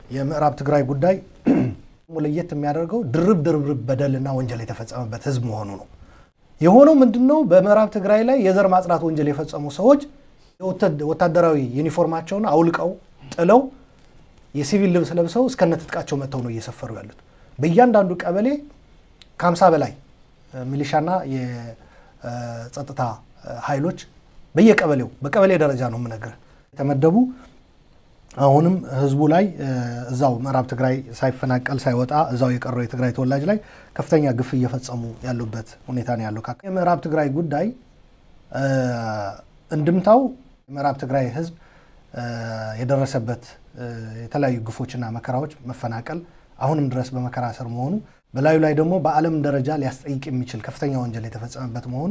የምዕራብ ትግራይ ጉዳይ ለየት የሚያደርገው ድርብ ድርብ በደልና ወንጀል የተፈጸመበት ህዝብ መሆኑ ነው። የሆነው ምንድን ነው? በምዕራብ ትግራይ ላይ የዘር ማጽዳት ወንጀል የፈጸሙ ሰዎች ወታደራዊ ዩኒፎርማቸውን አውልቀው ጥለው የሲቪል ልብስ ለብሰው እስከነ ትጥቃቸው መጥተው ነው እየሰፈሩ ያሉት። በእያንዳንዱ ቀበሌ ከሀምሳ በላይ ሚሊሻና የጸጥታ ኃይሎች በየቀበሌው በቀበሌ ደረጃ ነው የምነግርህ የተመደቡ አሁንም ህዝቡ ላይ እዛው ምዕራብ ትግራይ ሳይፈናቀል ሳይወጣ እዛው የቀረው የትግራይ ተወላጅ ላይ ከፍተኛ ግፍ እየፈጸሙ ያሉበት ሁኔታ ነው ያለው። የምዕራብ ትግራይ ጉዳይ እንድምታው የምዕራብ ትግራይ ህዝብ የደረሰበት የተለያዩ ግፎችና መከራዎች፣ መፈናቀል፣ አሁንም ድረስ በመከራ ስር መሆኑ በላዩ ላይ ደግሞ በዓለም ደረጃ ሊያስጠይቅ የሚችል ከፍተኛ ወንጀል የተፈጸመበት መሆኑ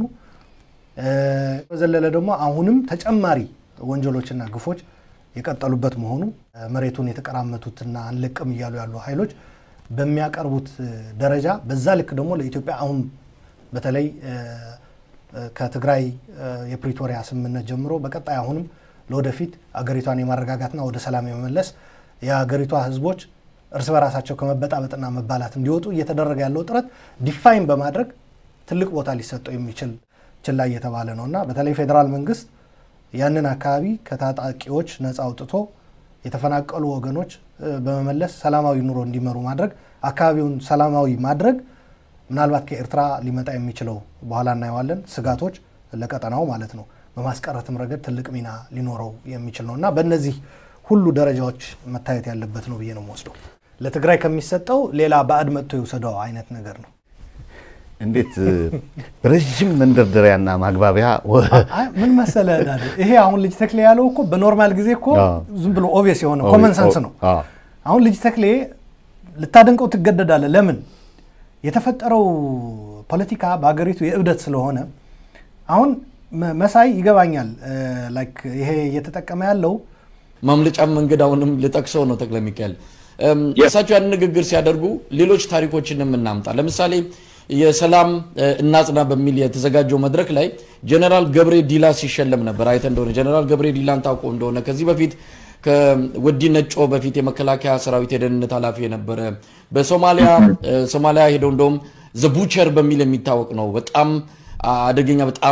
በዘለለ ደግሞ አሁንም ተጨማሪ ወንጀሎችና ግፎች የቀጠሉበት መሆኑ መሬቱን የተቀራመቱትና አንለቅም እያሉ ያሉ ኃይሎች በሚያቀርቡት ደረጃ በዛ ልክ ደግሞ ለኢትዮጵያ አሁን በተለይ ከትግራይ የፕሪቶሪያ ስምምነት ጀምሮ በቀጣይ አሁንም ለወደፊት አገሪቷን የማረጋጋትና ወደ ሰላም የመመለስ የአገሪቷ ህዝቦች እርስ በራሳቸው ከመበጣበጥና መባላት እንዲወጡ እየተደረገ ያለው ጥረት ዲፋይን በማድረግ ትልቅ ቦታ ሊሰጠው የሚችል ችላ እየተባለ ነው እና በተለይ ፌዴራል መንግስት ያንን አካባቢ ከታጣቂዎች ነፃ አውጥቶ የተፈናቀሉ ወገኖች በመመለስ ሰላማዊ ኑሮ እንዲመሩ ማድረግ አካባቢውን ሰላማዊ ማድረግ ምናልባት ከኤርትራ ሊመጣ የሚችለው በኋላ እናየዋለን ስጋቶች ለቀጠናው ማለት ነው በማስቀረትም ረገድ ትልቅ ሚና ሊኖረው የሚችል ነው እና በእነዚህ ሁሉ ደረጃዎች መታየት ያለበት ነው ብዬ ነው የምወስደው። ለትግራይ ከሚሰጠው ሌላ ባዕድ መጥቶ የወሰደው አይነት ነገር ነው። እንዴት ረዥም መንደርደሪያና ማግባቢያ ምን መሰለ ይሄ አሁን ልጅ ተክሌ ያለው እኮ በኖርማል ጊዜ እኮ ዝም ብሎ ኦቪየስ የሆነ ኮመን ሰንስ ነው። አሁን ልጅ ተክሌ ልታደንቀው ትገደዳለህ። ለምን የተፈጠረው ፖለቲካ በሀገሪቱ የእብደት ስለሆነ አሁን መሳይ ይገባኛል። ላይክ ይሄ እየተጠቀመ ያለው ማምለጫም መንገድ አሁንም ልጠቅሰው ነው ተክለ ሚካኤል እሳቸው ያን ንግግር ሲያደርጉ ሌሎች ታሪኮችንም እናምጣ። ለምሳሌ የሰላም እናጽና በሚል የተዘጋጀው መድረክ ላይ ጀነራል ገብሬ ዲላ ሲሸለም ነበር። አይተ እንደሆነ ጀነራል ገብሬ ዲላን ታውቆ እንደሆነ ከዚህ በፊት ከወዲ ነጮ በፊት የመከላከያ ሰራዊት የደህንነት ኃላፊ የነበረ በሶማሊያ ሶማሊያ ሄደው እንደውም ዘቡቸር በሚል የሚታወቅ ነው። በጣም አደገኛ በጣም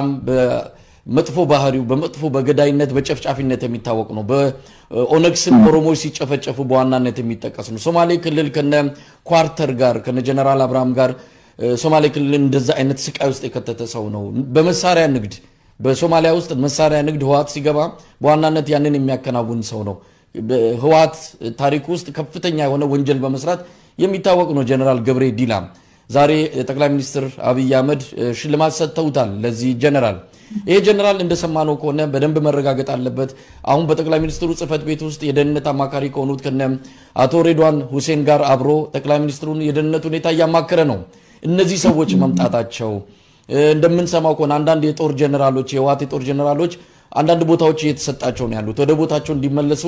መጥፎ ባህሪው በመጥፎ በገዳይነት በጨፍጫፊነት የሚታወቅ ነው። በኦነግ ስም ኦሮሞዎች ሲጨፈጨፉ በዋናነት የሚጠቀስ ነው። ሶማሌ ክልል ከነ ኳርተር ጋር ከነ ጀነራል አብርሃም ጋር ሶማሌ ክልል እንደዛ አይነት ስቃይ ውስጥ የከተተ ሰው ነው። በመሳሪያ ንግድ በሶማሊያ ውስጥ መሳሪያ ንግድ ህወሓት ሲገባ በዋናነት ያንን የሚያከናውን ሰው ነው። ህወሓት ታሪክ ውስጥ ከፍተኛ የሆነ ወንጀል በመስራት የሚታወቅ ነው ጀነራል ገብሬ ዲላ። ዛሬ ጠቅላይ ሚኒስትር አብይ አህመድ ሽልማት ሰጥተውታል ለዚህ ጀነራል። ይሄ ጀነራል እንደሰማነው ከሆነ በደንብ መረጋገጥ አለበት። አሁን በጠቅላይ ሚኒስትሩ ጽህፈት ቤት ውስጥ የደህንነት አማካሪ ከሆኑት ከነ አቶ ሬድዋን ሁሴን ጋር አብሮ ጠቅላይ ሚኒስትሩን የደህንነት ሁኔታ እያማከረ ነው። እነዚህ ሰዎች መምጣታቸው እንደምንሰማው ከሆነ አንዳንድ የጦር ጀነራሎች የህወሓት የጦር ጀነራሎች አንዳንድ ቦታዎች እየተሰጣቸው ነው ያሉት ወደ ቦታቸው እንዲመለሱ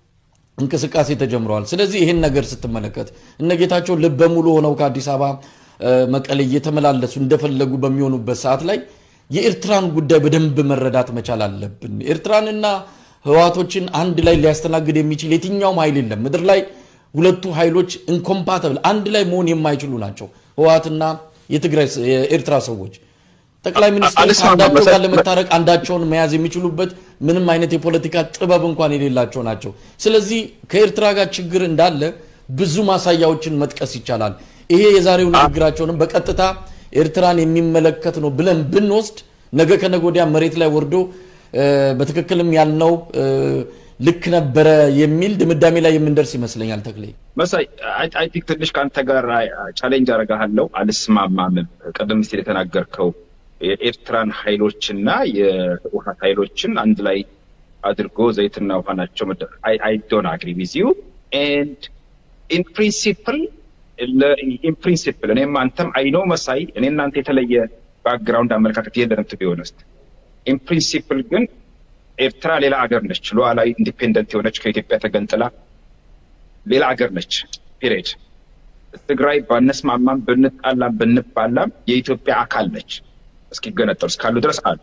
እንቅስቃሴ ተጀምረዋል። ስለዚህ ይህን ነገር ስትመለከት እነ ጌታቸው ልበ ሙሉ ሆነው ከአዲስ አበባ መቀሌ እየተመላለሱ እንደፈለጉ በሚሆኑበት ሰዓት ላይ የኤርትራን ጉዳይ በደንብ መረዳት መቻል አለብን። ኤርትራንና ህወሓቶችን አንድ ላይ ሊያስተናግድ የሚችል የትኛውም ኃይል የለም ምድር ላይ። ሁለቱ ኃይሎች ኢንኮምፓተብል አንድ ላይ መሆን የማይችሉ ናቸው፣ ህወሓትና የትግራይ የኤርትራ ሰዎች። ጠቅላይ ሚኒስትር ከአንዳቸው ጋር ለመታረቅ አንዳቸውን መያዝ የሚችሉበት ምንም አይነት የፖለቲካ ጥበብ እንኳን የሌላቸው ናቸው። ስለዚህ ከኤርትራ ጋር ችግር እንዳለ ብዙ ማሳያዎችን መጥቀስ ይቻላል። ይሄ የዛሬው ንግግራቸውንም በቀጥታ ኤርትራን የሚመለከት ነው ብለን ብንወስድ ነገ ከነገ ወዲያ መሬት ላይ ወርዶ በትክክልም ያልነው ልክ ነበረ የሚል ድምዳሜ ላይ የምንደርስ ይመስለኛል። ተክሌ መሳይ አይ ቲንክ ትንሽ ከአንተ ጋር ቻሌንጅ አደርግሃለሁ። አልስማማምም። ቀደም ሲል የተናገርከው የኤርትራን ኃይሎችና የህወሓት ኃይሎችን አንድ ላይ አድርጎ ዘይትና ውሃ ናቸው። አይ ዶንት አግሪ ዊዝ ዩ ኤንድ ኢን ፕሪንሲፕል ኢን ፕሪንሲፕል እኔም አንተም አይኖ መሳይ እኔ እናንተ የተለየ ባክግራውንድ አመለካከት የለንም ቱ ቢሆነስት ኢን ፕሪንሲፕል ግን ኤርትራ ሌላ አገር ነች። ሉዓላዊ ኢንዲፔንደንት የሆነች ከኢትዮጵያ ተገንጥላ ሌላ አገር ነች። ፒሪድ። ትግራይ ባነስማማም ብንጣላም ብንባላም የኢትዮጵያ አካል ነች። እስኪገነጠሉ እስካሉ ድረስ አሉ።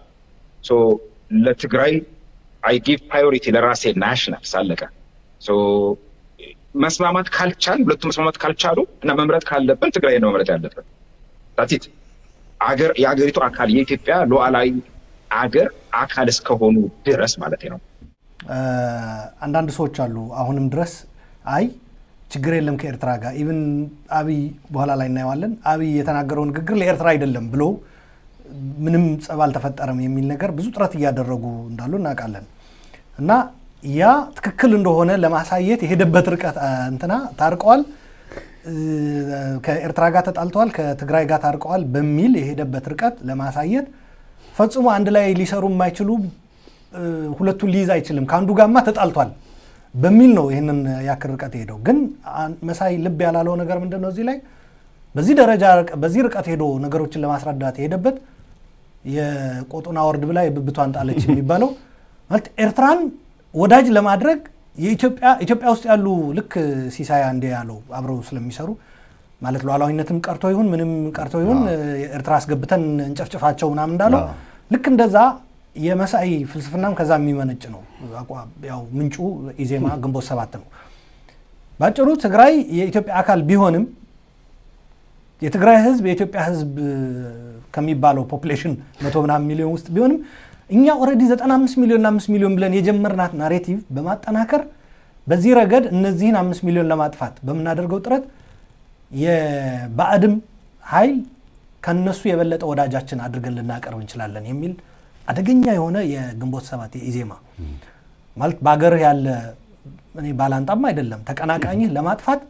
ለትግራይ አይ ጊቭ ፕራዮሪቲ ለራሴ ናሽናል ሳለቀ መስማማት ካልቻል ሁለቱ መስማማት ካልቻሉ እና መምረጥ ካለብን ትግራይ ነው መምረጥ ያለብን። ዳቲት አገር የአገሪቱ አካል የኢትዮጵያ ሉዓላዊ አገር አካል እስከሆኑ ድረስ ማለት ነው። አንዳንድ ሰዎች አሉ አሁንም ድረስ አይ ችግር የለም ከኤርትራ ጋር ኢቭን አብይ በኋላ ላይ እናየዋለን። አብይ የተናገረው ንግግር ለኤርትራ አይደለም ብሎ ምንም ጸብ አልተፈጠረም የሚል ነገር ብዙ ጥረት እያደረጉ እንዳሉ እናውቃለን። እና ያ ትክክል እንደሆነ ለማሳየት የሄደበት ርቀት እንትና ታርቀዋል፣ ከኤርትራ ጋር ተጣልተዋል፣ ከትግራይ ጋር ታርቀዋል በሚል የሄደበት ርቀት ለማሳየት ፈጽሞ አንድ ላይ ሊሰሩ የማይችሉ ሁለቱን ሊይዝ አይችልም ከአንዱ ጋርማ ተጣልቷል በሚል ነው ይህንን ያክል ርቀት ሄደው። ግን መሳይ ልብ ያላለው ነገር ምንድን ነው? እዚህ ላይ በዚህ ደረጃ በዚህ ርቀት ሄዶ ነገሮችን ለማስረዳት የሄደበት የቆጡን አወርድ ብላ የብብቷን ጣለች የሚባለው ማለት ኤርትራን ወዳጅ ለማድረግ የኢትዮጵያ ኢትዮጵያ ውስጥ ያሉ ልክ ሲሳይ አንዴ ያለው አብረው ስለሚሰሩ ማለት ሉዓላዊነትም ቀርቶ ይሁን ምንም ቀርቶ ይሁን ኤርትራ አስገብተን እንጨፍጭፋቸው ምናምን እንዳለው ልክ እንደዛ የመሳይ ፍልስፍናም ከዛ የሚመነጭ ነው። ያው ምንጩ ኢዜማ ግንቦት ሰባት ነው። ባጭሩ ትግራይ የኢትዮጵያ አካል ቢሆንም የትግራይ ህዝብ የኢትዮጵያ ህዝብ ከሚባለው ፖፕሌሽን መቶ ምናምን ሚሊዮን ውስጥ ቢሆንም እኛ ኦልሬዲ 95 ሚሊዮን እና 5 ሚሊዮን ብለን የጀመርናት ናሬቲቭ በማጠናከር በዚህ ረገድ እነዚህን አምስት ሚሊዮን ለማጥፋት በምናደርገው ጥረት የባዕድም ኃይል ከነሱ የበለጠ ወዳጃችን አድርገን ልናቀርብ እንችላለን የሚል አደገኛ የሆነ የግንቦት ሰባት የኢዜማ ማለት በሀገርህ ያለ እኔ ባላንጣም አይደለም ተቀናቃኝህ ለማጥፋት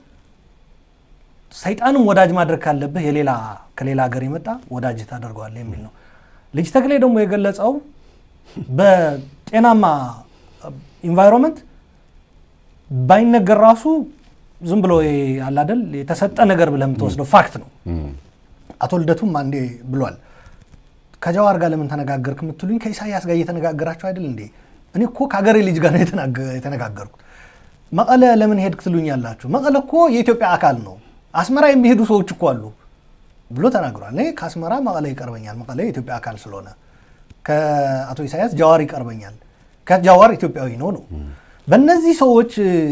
ሰይጣንም ወዳጅ ማድረግ ካለብህ የሌላ ከሌላ ሀገር የመጣ ወዳጅ ታደርገዋለህ የሚል ነው። ልጅ ተክሌ ደግሞ የገለጸው በጤናማ ኢንቫይሮንመንት ባይነገር ራሱ ዝም ብሎ አላደል የተሰጠ ነገር ብለህ የምትወስደው ፋክት ነው። አቶ ልደቱም አንዴ ብሏል። ከጀዋር ጋር ለምን ተነጋገርክ የምትሉኝ ከኢሳያስ ጋር እየተነጋገራችሁ አይደል እንዴ? እኔ እኮ ከሀገሬ ልጅ ጋር ነው የተነጋገርኩት። መቀለ ለምን ሄድክ ትሉኝ ያላችሁ፣ መቀለ እኮ የኢትዮጵያ አካል ነው። አስመራ የሚሄዱ ሰዎች እኮ አሉ ብሎ ተናግሯል። እኔ ከአስመራ መቀለ ይቀርበኛል፣ መቀለ የኢትዮጵያ አካል ስለሆነ። ከአቶ ኢሳያስ ጃዋር ይቀርበኛል፣ ከጃዋር ኢትዮጵያዊ ነው ነው። በእነዚህ ሰዎች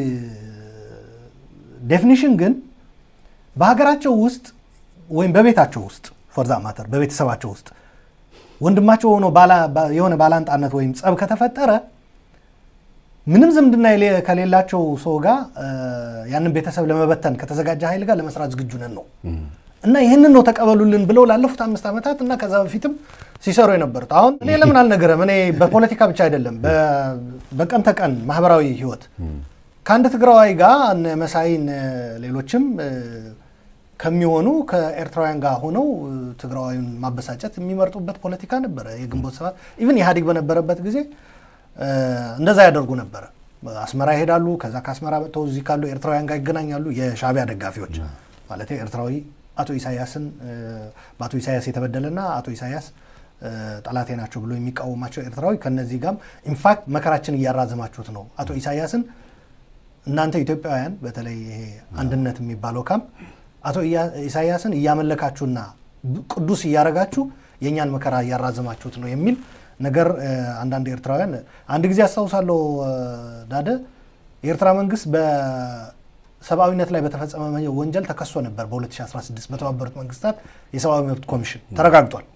ዴፊኒሽን ግን በሀገራቸው ውስጥ ወይም በቤታቸው ውስጥ ፎርዛ ማተር በቤተሰባቸው ውስጥ ወንድማቸው ሆኖ የሆነ ባላንጣነት ወይም ጸብ ከተፈጠረ ምንም ዝምድና ከሌላቸው ሰው ጋር ያንን ቤተሰብ ለመበተን ከተዘጋጀ ኃይል ጋር ለመስራት ዝግጁ ነን ነው እና ይህንን ነው ተቀበሉልን ብለው ላለፉት አምስት ዓመታት እና ከዛ በፊትም ሲሰሩ የነበሩት። አሁን እኔ ለምን አልነገረም? እኔ በፖለቲካ ብቻ አይደለም በቀን ተቀን ማህበራዊ ህይወት ከአንድ ትግራዋይ ጋር እነ መሳይ እነ ሌሎችም ከሚሆኑ ከኤርትራውያን ጋር ሆነው ትግራዋዩን ማበሳጨት የሚመርጡበት ፖለቲካ ነበረ። የግንቦት ሰባት ኢቭን ኢህአዴግ በነበረበት ጊዜ እንደዛ ያደርጉ ነበረ። አስመራ ይሄዳሉ። ከዛ ከአስመራ መጥተው እዚህ ካሉ ኤርትራውያን ጋር ይገናኛሉ። የሻዕቢያ ደጋፊዎች ማለት ኤርትራዊ አቶ ኢሳያስን በአቶ ኢሳያስ የተበደለና አቶ ኢሳያስ ጠላቴ ናቸው ብሎ የሚቃወማቸው ኤርትራዊ ከነዚህ ጋርም ኢንፋክት መከራችን እያራዘማችሁት ነው አቶ ኢሳያስን እናንተ ኢትዮጵያውያን በተለይ ይሄ አንድነት የሚባለው ካምፕ አቶ ኢሳያስን እያመለካችሁና ቅዱስ እያረጋችሁ የእኛን መከራ እያራዘማችሁት ነው የሚል ነገር አንዳንድ ኤርትራውያን አንድ ጊዜ አስታውሳለሁ። ዳደ የኤርትራ መንግስት በሰብአዊነት ላይ በተፈጸመ ወንጀል ተከሶ ነበር በ2016 በተባበሩት መንግስታት የሰብአዊ መብት ኮሚሽን ተረጋግጧል።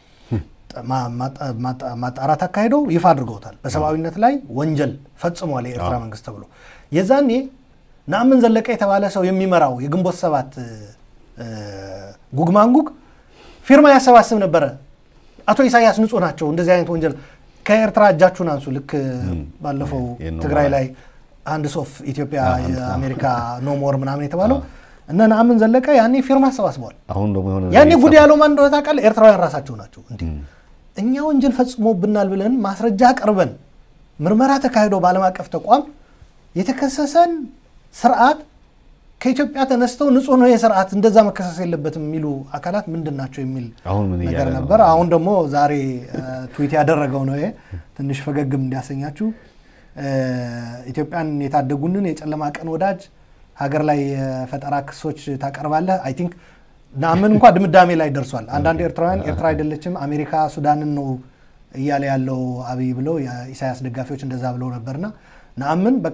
ማጣራት አካሄደው ይፋ አድርገውታል። በሰብአዊነት ላይ ወንጀል ፈጽሟል የኤርትራ መንግስት ተብሎ የዛኔ ነአምን ዘለቀ የተባለ ሰው የሚመራው የግንቦት ሰባት ጉግማንጉግ ፊርማ ያሰባስብ ነበረ። አቶ ኢሳያስ ንጹህ ናቸው፣ እንደዚህ አይነት ወንጀል ከኤርትራ እጃችሁን አንሱ። ልክ ባለፈው ትግራይ ላይ አንድ ሶፍ ኢትዮጵያ የአሜሪካ ኖሞር ምናምን የተባለው እነ ነአምን ዘለቀ ያኔ ፊርማ አሰባስበዋል። ያኔ ጉድ ያለው ማን እንደሆነ ታውቃለህ? ኤርትራውያን ራሳቸው ናቸው። እንዲህ እኛ ወንጀል ፈጽሞብናል ብለን ማስረጃ ቀርበን ምርመራ ተካሂዶ በዓለም አቀፍ ተቋም የተከሰሰን ስርዓት ከኢትዮጵያ ተነስተው ንጹህ ነው የስርዓት እንደዛ መከሰስ የለበትም የሚሉ አካላት ምንድን ናቸው የሚል ነገር ነበር። አሁን ደግሞ ዛሬ ትዊት ያደረገው ነው ትንሽ ፈገግም እንዲያሰኛችሁ ኢትዮጵያን የታደጉንን የጨለማ ቀን ወዳጅ ሀገር ላይ የፈጠራ ክሶች ታቀርባለህ። አይ ቲንክ ናምን እንኳ ድምዳሜ ላይ ደርሷል። አንዳንድ ኤርትራውያን ኤርትራ አይደለችም አሜሪካ ሱዳንን ነው እያለ ያለው አብይ ብለው የኢሳያስ ደጋፊዎች እንደዛ ብለው ነበርና ናምን በቃ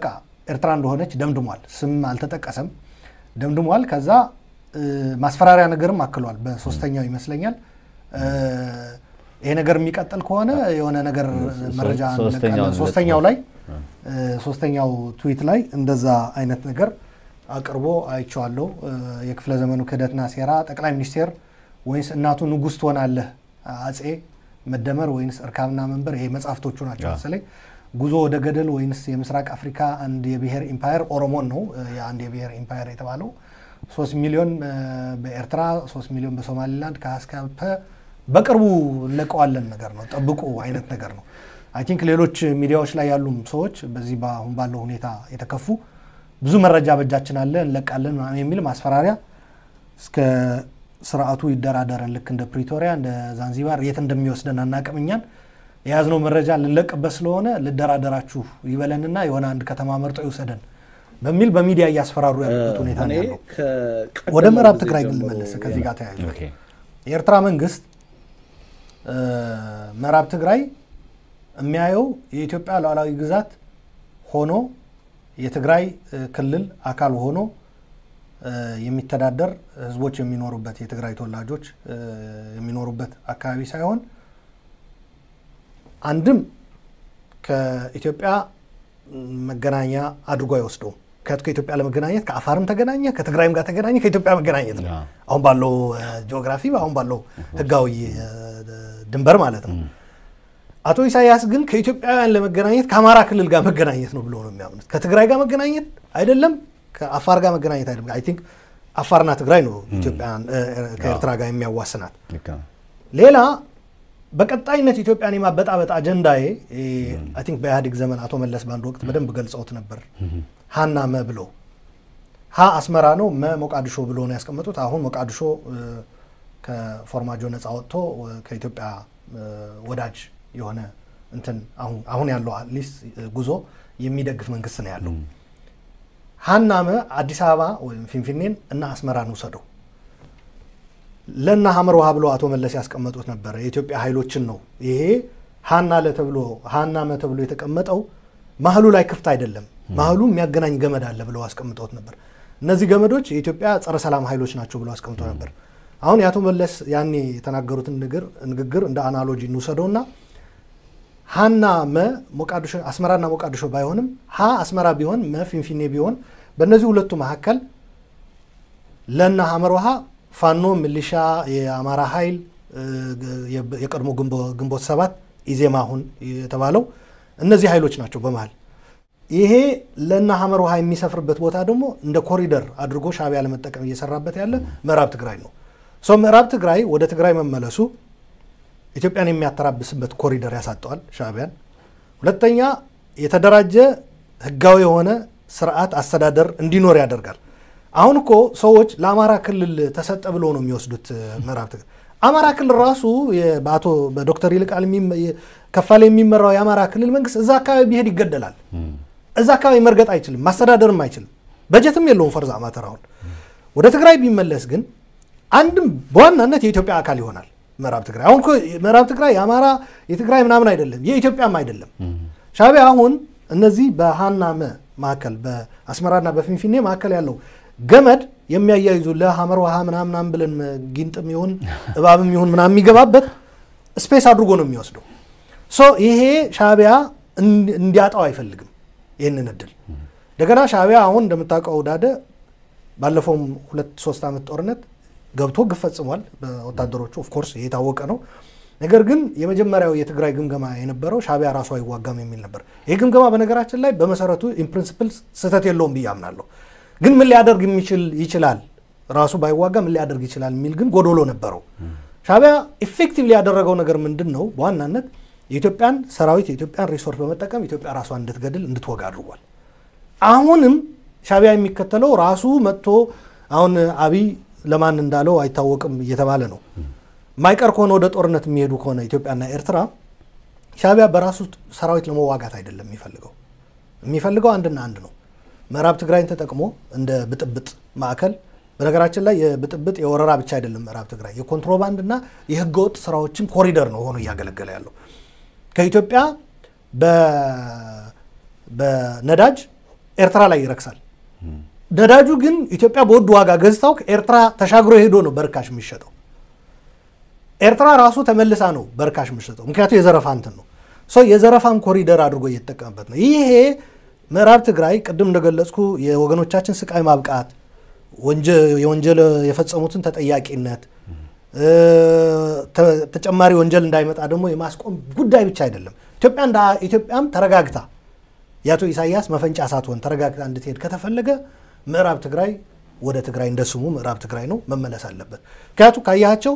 ኤርትራ እንደሆነች ደምድሟል። ስም አልተጠቀሰም፣ ደምድሟል። ከዛ እ፣ ማስፈራሪያ ነገርም አክሏል። በሶስተኛው ይመስለኛል እ፣ ይሄ ነገር የሚቀጥል ከሆነ የሆነ ነገር መረጃ ሶስተኛው እንለቃለን። ሶስተኛው ላይ እ፣ ሶስተኛው ትዊት ላይ እንደዛ አይነት ነገር አቅርቦ አይቼዋለሁ። እ፣ የክፍለ ዘመኑ ክህደትና ሴራ ጠቅላይ ሚኒስቴር ወይንስ እናቱ ንጉሥ ትሆናለህ አጼ መደመር ወይንስ እርካብና መንበር ይሄ መጽሐፍቶቹ ናቸው መሰለኝ። ጉዞ ወደ ገደል ወይንስ የምስራቅ አፍሪካ አንድ የብሔር ኢምፓየር ኦሮሞን ነው እ፣ የአንድ የብሔር ኢምፓየር የተባለው ሶስት ሚሊዮን እ፣ በኤርትራ ሶስት ሚሊዮን በሶማሊላንድ ከሀስካፐ በቅርቡ እንለቀዋለን ነገር ነው ጠብቁ አይነት ነገር ነው። አይ ቲንክ ሌሎች ሚዲያዎች ላይ ያሉም ሰዎች በዚህ በአሁን ባለው ሁኔታ የተከፉ ብዙ መረጃ በእጃችን አለ እንለቃለን ምናምን የሚል ማስፈራሪያ እስከ ስርዓቱ ይደራደረን ልክ እንደ ፕሪቶሪያ እንደ ዛንዚባር የት እንደሚወስደን አናቅም። እኛን የያዝነው መረጃ ልንለቅበት ስለሆነ ልደራደራችሁ ይበለንና የሆነ አንድ ከተማ መርጦ ይውሰደን በሚል በሚዲያ እያስፈራሩ ያሉበት ሁኔታ ነው እኔ ያለው። ከቀደመው ወደ ምዕራብ ጊዜ ትግራይ ግን ጀምሮ ልመለስ። ከዚህ ጋር ተያይዞ ኦኬ። የኤርትራ መንግስት እ፣ ምዕራብ ትግራይ የሚያየው የኢትዮጵያ ሉዓላዊ ግዛት ሆኖ የትግራይ እ፣ ክልል አካል ሆኖ እ፣ የሚተዳደር ህዝቦች የሚኖሩበት የትግራይ ተወላጆች እ፣ የሚኖሩበት አካባቢ ሳይሆን አንድም ከኢትዮጵያ መገናኛ አድርጎ አይወስደውም። ከ- ከኢትዮጵያ ለመገናኘት ከአፋርም ተገናኘ፣ ከትግራይም ጋር ተገናኘ፣ ከኢትዮጵያ መገናኘት ነው። አዎ። አሁን ባለው እ፣ ጂኦግራፊ አሁን ባለው ህጋዊ እ፣ ድንበር ማለት ነው። አቶ ኢሳያስ ግን ከኢትዮጵያውያን ለመገናኘት ከአማራ ክልል ጋር መገናኘት ነው ብሎ ነው የሚያምኑት። ከትግራይ ጋር መገናኘት አይደለም፣ ከአፋር ጋር መገናኘት አይደለም። አይ ቲንክ አፋርና ትግራይ ነው ኢትዮጵያን እ፣ ከኤርትራ ጋር የሚያዋስናት። ልክ ነው። ሌላ በቀጣይነት ኢትዮጵያን የማበጣበጥ አጀንዳዬ አይ ቲንክ በኢህአዴግ ዘመን አቶ መለስ በአንድ ወቅት በደንብ ገልጸውት ነበር። ሀና መ ብሎ ሀ አስመራ ነው፣ መ ሞቃዲሾ ብሎ ነው ያስቀመጡት። አሁን ሞቃዲሾ እ፣ ከፎርማጆ ነፃ ወጥቶ እ፣ ከኢትዮጵያ እ፣ ወዳጅ የሆነ እንትን አሁን አሁን ያለው አትሊስት ጉዞ የሚደግፍ መንግስት ነው ያለው። ሀና መ አዲስ አበባ ወይም ፊንፊኔን እና አስመራን ውሰደው ለና ሀመር ውሃ ብሎ አቶ መለስ ያስቀመጡት ነበር። የኢትዮጵያ ኃይሎችን ነው ይሄ ሀና ለ ተብሎ ሀና መ ተብሎ የተቀመጠው ማህሉ ላይ ክፍት አይደለም፣ ማህሉ የሚያገናኝ ገመድ አለ ብለው አስቀምጠውት ነበር። እነዚህ ገመዶች የኢትዮጵያ ጸረ ሰላም ኃይሎች ናቸው ብለው አስቀምጠው ነበር። አሁን የአቶ መለስ ያኔ የተናገሩትን ንግር- ንግግር እንደ አናሎጂ እንውሰደውና ሀና መ ሞቃዲሾ አስመራና ሞቃዲሾ ባይሆንም ሀ አስመራ ቢሆን መ ፊንፊኔ ቢሆን በእነዚህ ሁለቱ መካከል ለና ሀመር ውሃ ፋኖ ሚሊሻ የአማራ ኃይል እ፣ የ- የቀድሞ ግንቦ- ግንቦት ሰባት ኢዜማ አሁን የተባለው እነዚህ ኃይሎች ናቸው በመሀል ይሄ ለና ሀመር ውሃ የሚሰፍርበት ቦታ ደግሞ እንደ ኮሪደር አድርጎ ሻዕቢያ ለመጠቀም እየሰራበት ያለ ምዕራብ ትግራይ ነው። ሶ ምዕራብ ትግራይ ወደ ትግራይ መመለሱ ኢትዮጵያን የሚያተራብስበት ኮሪደር ያሳጠዋል ሻዕቢያን። ሁለተኛ የተደራጀ ህጋዊ የሆነ ስርዓት አስተዳደር እንዲኖር ያደርጋል። አሁን እኮ ሰዎች ለአማራ ክልል ተሰጠ ብሎ ነው የሚወስዱት እ፣ ምዕራብ ትግራይ። አማራ ክልል ራሱ የ- በአቶ በዶክተር ይልቃል የሚመ- የ- ከፋለ የሚመራው የአማራ ክልል መንግስት እዛ አካባቢ ቢሄድ ይገደላል። እዛ አካባቢ መርገጥ አይችልም፣ ማስተዳደርም አይችልም፣ በጀትም የለውም። ፈርዛ ማተር አሁን ወደ ትግራይ ቢመለስ ግን አንድም በዋናነት የኢትዮጵያ አካል ይሆናል ምዕራብ ትግራይ። አሁን እኮ ምዕራብ ትግራይ የአማራ የትግራይ ምናምን አይደለም፣ የኢትዮጵያም አይደለም። ሻዕቢያ አሁን እነዚህ በሀና መ መካከል በአስመራና በፊንፊኔ መካከል ያለው ገመድ የሚያያይዙ ለሀመር ውሃ ምናምናም ብለን ጊንጥም ይሁን እባብም ይሁን ምናምን የሚገባበት ስፔስ አድርጎ ነው የሚወስደው። ሶ ይሄ ሻዕቢያ እንዲ- እንዲያጣው አይፈልግም ይህንን እድል። እንደገና ሻዕቢያ አሁን እንደምታውቀው ዳደ ባለፈውም ሁለት ሶስት ዓመት ጦርነት ገብቶ ግፍ ፈጽሟል በወታደሮቹ ኦፍኮርስ ይሄ የታወቀ ነው። ነገር ግን የመጀመሪያው የትግራይ ግምገማ የነበረው ሻዕቢያ ራሱ አይዋጋም የሚል ነበር። ይህ ግምገማ በነገራችን ላይ በመሰረቱ ኢንፕሪንስፕል ስህተት የለውም ብዬ አምናለሁ። ግን ምን ሊያደርግ የሚችል ይችላል ራሱ ባይዋጋ ምን ሊያደርግ ይችላል የሚል ግን ጎዶሎ ነበረው። ሻዕቢያ ኢፌክቲቭሊ ያደረገው ነገር ምንድን ነው? በዋናነት የኢትዮጵያን ሰራዊት የኢትዮጵያን ሪሶርስ በመጠቀም ኢትዮጵያ ራሷን እንድትገድል እንድትወጋ አድርጓል። አሁንም ሻዕቢያ የሚከተለው ራሱ መጥቶ አሁን አብይ ለማን እንዳለው አይታወቅም እየተባለ ነው። ማይቀር ከሆነ ወደ ጦርነት የሚሄዱ ከሆነ ኢትዮጵያና ኤርትራ ሻዕቢያ በራሱ ሰራዊት ለመዋጋት አይደለም የሚፈልገው የሚፈልገው አንድና አንድ ነው። ምዕራብ ትግራይን ተጠቅሞ እንደ ብጥብጥ ማዕከል በነገራችን ላይ የብጥብጥ የወረራ ብቻ አይደለም። ምዕራብ ትግራይ የኮንትሮባንድና የህገወጥ ስራዎችን ኮሪደር ነው ሆኖ እያገለገለ ያለው ከኢትዮጵያ በ- በነዳጅ ኤርትራ ላይ ይረክሳል። ነዳጁ ግን ኢትዮጵያ በውድ ዋጋ ገዝታው ከኤርትራ ተሻግሮ ሄዶ ነው በርካሽ የሚሸጠው። ኤርትራ ራሱ ተመልሳ ነው በርካሽ የምትሸጠው። ምክንያቱም የዘረፋ እንትን ነው ሰው የዘረፋን ኮሪደር አድርጎ እየተጠቀመበት ነው። ይሄ ምዕራብ ትግራይ ቅድም እንደገለጽኩ የወገኖቻችን ስቃይ ማብቃት፣ የወንጀል የፈጸሙትን ተጠያቂነት፣ ተጨማሪ ወንጀል እንዳይመጣ ደግሞ የማስቆም ጉዳይ ብቻ አይደለም። ኢትዮጵያ እንደ ኢትዮጵያም ተረጋግታ የአቶ ኢሳያስ መፈንጫ ሳትሆን ተረጋግታ እንድትሄድ ከተፈለገ ምዕራብ ትግራይ ወደ ትግራይ እንደ ስሙ ምዕራብ ትግራይ ነው መመለስ አለበት። ምክንያቱ ካያቸው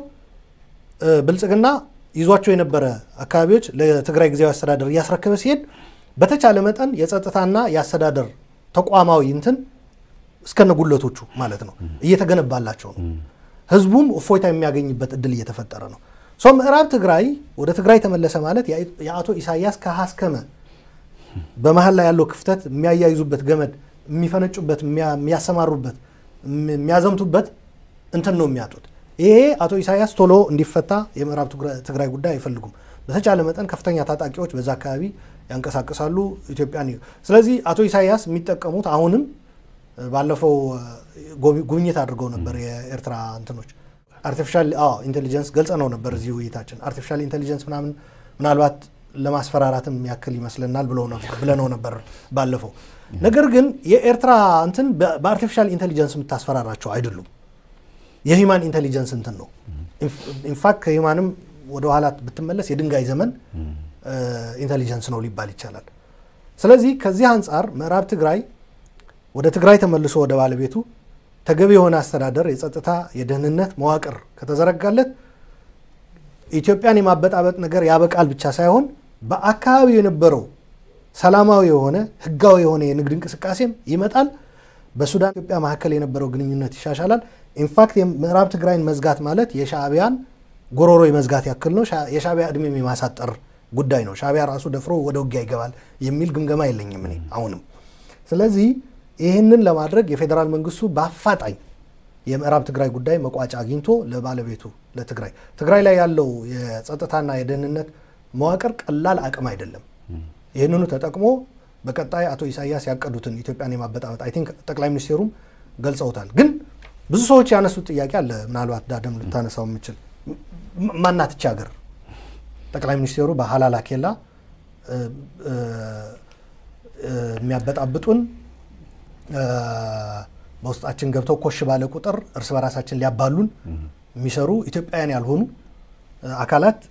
ብልጽግና ይዟቸው የነበረ አካባቢዎች ለትግራይ ጊዜያዊ አስተዳደር እያስረከበ ሲሄድ በተቻለ መጠን የጸጥታና የአስተዳደር ተቋማዊ እንትን እስከነጉለቶቹ ማለት ነው እየተገነባላቸው ነው። ህዝቡም እፎይታ የሚያገኝበት እድል እየተፈጠረ ነው። ሰው ምዕራብ ትግራይ ወደ ትግራይ ተመለሰ ማለት የአቶ ኢሳያስ ከሀስከመ በመሀል ላይ ያለው ክፍተት የሚያያይዙበት ገመድ የሚፈነጩበት፣ የሚያሰማሩበት፣ የሚያዘምቱበት እንትን ነው የሚያጡት። ይሄ አቶ ኢሳያስ ቶሎ እንዲፈታ የምዕራብ ትግራይ ጉዳይ አይፈልጉም። በተቻለ መጠን ከፍተኛ ታጣቂዎች በዛ አካባቢ ያንቀሳቅሳሉ ኢትዮጵያን። ስለዚህ አቶ ኢሳያስ የሚጠቀሙት አሁንም ባለፈው ጉብኝት አድርገው ነበር የኤርትራ እንትኖች አርቲፊሻል ኢንቴሊጀንስ ገልጸ ነው ነበር እዚህ ውይይታችን። አርቲፊሻል ኢንቴሊጀንስ ምናምን ምናልባት ለማስፈራራትም ያክል ይመስለናል ብለነው ነበር ባለፈው። ነገር ግን የኤርትራ እንትን በአርቲፊሻል ኢንቴሊጀንስ የምታስፈራራቸው አይደሉም። የሂማን ኢንቴሊጀንስ እንትን ነው። ኢንፋክት ከሂማንም ወደ ኋላ ብትመለስ የድንጋይ ዘመን ኢንቴሊጀንስ ነው ሊባል ይቻላል። ስለዚህ ከዚህ አንጻር ምዕራብ ትግራይ ወደ ትግራይ ተመልሶ ወደ ባለቤቱ ተገቢ የሆነ አስተዳደር፣ የጸጥታ፣ የደህንነት መዋቅር ከተዘረጋለት ኢትዮጵያን የማበጣበጥ ነገር ያበቃል ብቻ ሳይሆን በአካባቢው የነበረው ሰላማዊ የሆነ ህጋዊ የሆነ የንግድ እንቅስቃሴም ይመጣል። በሱዳን ኢትዮጵያ መካከል የነበረው ግንኙነት ይሻሻላል። ኢንፋክት ምዕራብ ትግራይን መዝጋት ማለት የሻዕቢያን ጎሮሮ የመዝጋት ያክል ነው። የሻዕቢያ እድሜም የማሳጠር ጉዳይ ነው። ሻዕቢያ ራሱ ደፍሮ ወደ ውጊያ ይገባል የሚል ግምገማ የለኝም እኔ አሁንም። ስለዚህ ይህንን ለማድረግ የፌዴራል መንግስቱ በአፋጣኝ የምዕራብ ትግራይ ጉዳይ መቋጫ አግኝቶ ለባለቤቱ ለትግራይ ትግራይ ላይ ያለው የጸጥታና የደህንነት መዋቅር ቀላል አቅም አይደለም። ይህንኑ ተጠቅሞ በቀጣይ አቶ ኢሳያስ ያቀዱትን ኢትዮጵያን የማበጣበጥ አይ ቲንክ ጠቅላይ ሚኒስቴሩም ገልጸውታል። ግን ብዙ ሰዎች ያነሱት ጥያቄ አለ። ምናልባት ዳደም ልታነሳው የምችል ማናት ይቺ ሀገር? ጠቅላይ ሚኒስቴሩ በሀላላ ኬላ የሚያበጣብጡን በውስጣችን ገብተው ኮሽ ባለ ቁጥር እርስ በራሳችን ሊያባሉን የሚሰሩ ኢትዮጵያውያን ያልሆኑ አካላት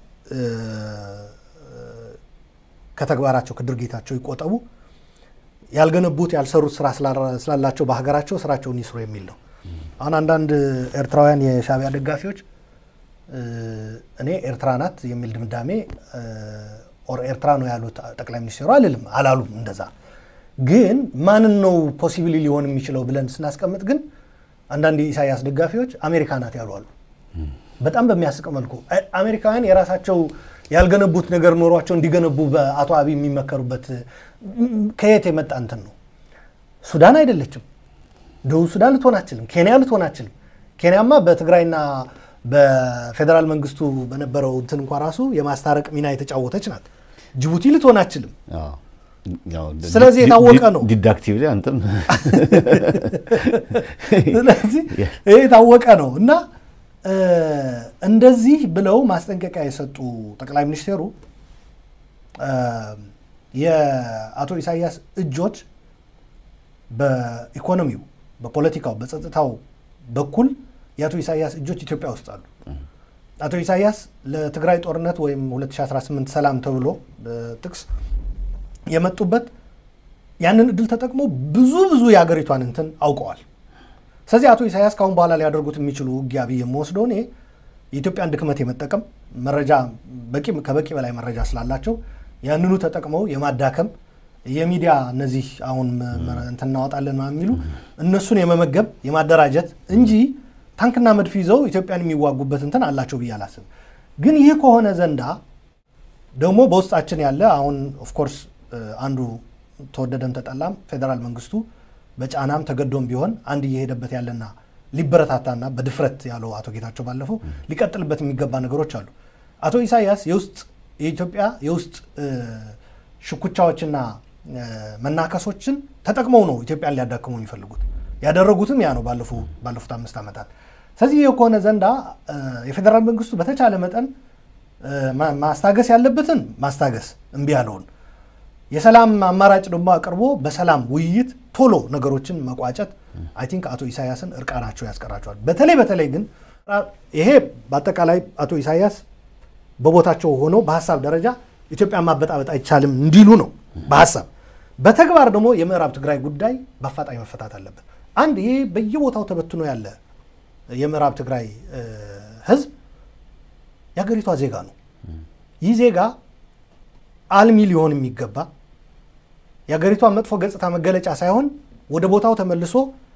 ከተግባራቸው ከድርጊታቸው ይቆጠቡ፣ ያልገነቡት ያልሰሩት ስራ ስላላቸው በሀገራቸው ስራቸውን ይስሩ የሚል ነው። አሁን አንዳንድ ኤርትራውያን የሻዕቢያ ደጋፊዎች እኔ ኤርትራ ናት የሚል ድምዳሜ ኦር ኤርትራ ነው ያሉት ጠቅላይ ሚኒስትሩ አልልም፣ አላሉም እንደዛ ግን ማንን ነው ፖሲብሊ ሊሆን የሚችለው ብለን ስናስቀምጥ ግን አንዳንድ የኢሳያስ ደጋፊዎች አሜሪካ ናት ያሉ አሉ። በጣም በሚያስቅ መልኩ አሜሪካውያን የራሳቸው ያልገነቡት ነገር ኖሯቸው እንዲገነቡ በአቶ አብይ የሚመከሩበት ከየት የመጣ እንትን ነው? ሱዳን አይደለችም፣ ደቡብ ሱዳን ልትሆን አችልም፣ ኬንያ ልትሆን አችልም። ኬንያማ በትግራይና በፌዴራል መንግስቱ በነበረው እንትን እንኳ ራሱ የማስታረቅ ሚና የተጫወተች ናት። ጅቡቲ ልትሆን አችልም። ስለዚህ የታወቀ ነው። ዲዳክቲቭ ላይ አንተም ስለዚህ ይህ የታወቀ ነው እና እንደዚህ ብለው ማስጠንቀቂያ የሰጡ ጠቅላይ ሚኒስቴሩ የአቶ ኢሳያስ እጆች በኢኮኖሚው፣ በፖለቲካው፣ በጸጥታው በኩል የአቶ ኢሳያስ እጆች ኢትዮጵያ ውስጥ አሉ። አቶ ኢሳያስ ለትግራይ ጦርነት ወይም 2018 ሰላም ተብሎ ጥቅስ የመጡበት ያንን እድል ተጠቅሞ ብዙ ብዙ የሀገሪቷን እንትን አውቀዋል። ስለዚህ አቶ ኢሳያስ ካሁን በኋላ ሊያደርጉት የሚችሉ ውጊያ ብዬ የምወስደው እኔ የኢትዮጵያን ድክመት የመጠቀም መረጃ ከበቂ በላይ መረጃ ስላላቸው ያንኑ ተጠቅመው የማዳከም የሚዲያ እነዚህ አሁን እንትን እናወጣለን የሚሉ እነሱን የመመገብ የማደራጀት እንጂ ታንክና መድፍ ይዘው ኢትዮጵያን የሚዋጉበት እንትን አላቸው ብዬ አላስብ። ግን ይህ ከሆነ ዘንዳ ደግሞ በውስጣችን ያለ አሁን ኦፍኮርስ አንዱ ተወደደም ተጠላም ፌዴራል መንግስቱ በጫናም ተገዶም ቢሆን አንድ እየሄደበት ያለና ሊበረታታና በድፍረት ያለው አቶ ጌታቸው ባለፈው ሊቀጥልበት የሚገባ ነገሮች አሉ። አቶ ኢሳያስ የውስጥ የኢትዮጵያ የውስጥ ሽኩቻዎችና መናከሶችን ተጠቅመው ነው ኢትዮጵያን ሊያዳክሙ የሚፈልጉት። ያደረጉትም ያ ነው ባለፉት አምስት ዓመታት። ስለዚህ የሆነ ዘንዳ የፌዴራል መንግስቱ በተቻለ መጠን ማስታገስ ያለበትን ማስታገስ እምቢ ያለውን የሰላም አማራጭ ደግሞ አቅርቦ በሰላም ውይይት ቶሎ ነገሮችን መቋጨት አይ ቲንክ አቶ ኢሳያስን እርቃናቸው ያስቀራቸዋል። በተለይ በተለይ ግን ይሄ በአጠቃላይ አቶ ኢሳያስ በቦታቸው ሆነው በሀሳብ ደረጃ ኢትዮጵያን ማበጣበጥ አይቻልም እንዲሉ ነው በሀሳብ በተግባር ደግሞ የምዕራብ ትግራይ ጉዳይ በአፋጣኝ መፈታት አለበት። አንድ ይሄ በየቦታው ተበትኖ ያለ የምዕራብ ትግራይ ህዝብ የሀገሪቷ ዜጋ ነው። ይህ ዜጋ አልሚ ሊሆን የሚገባ የሀገሪቷ መጥፎ ገጽታ መገለጫ ሳይሆን ወደ ቦታው ተመልሶ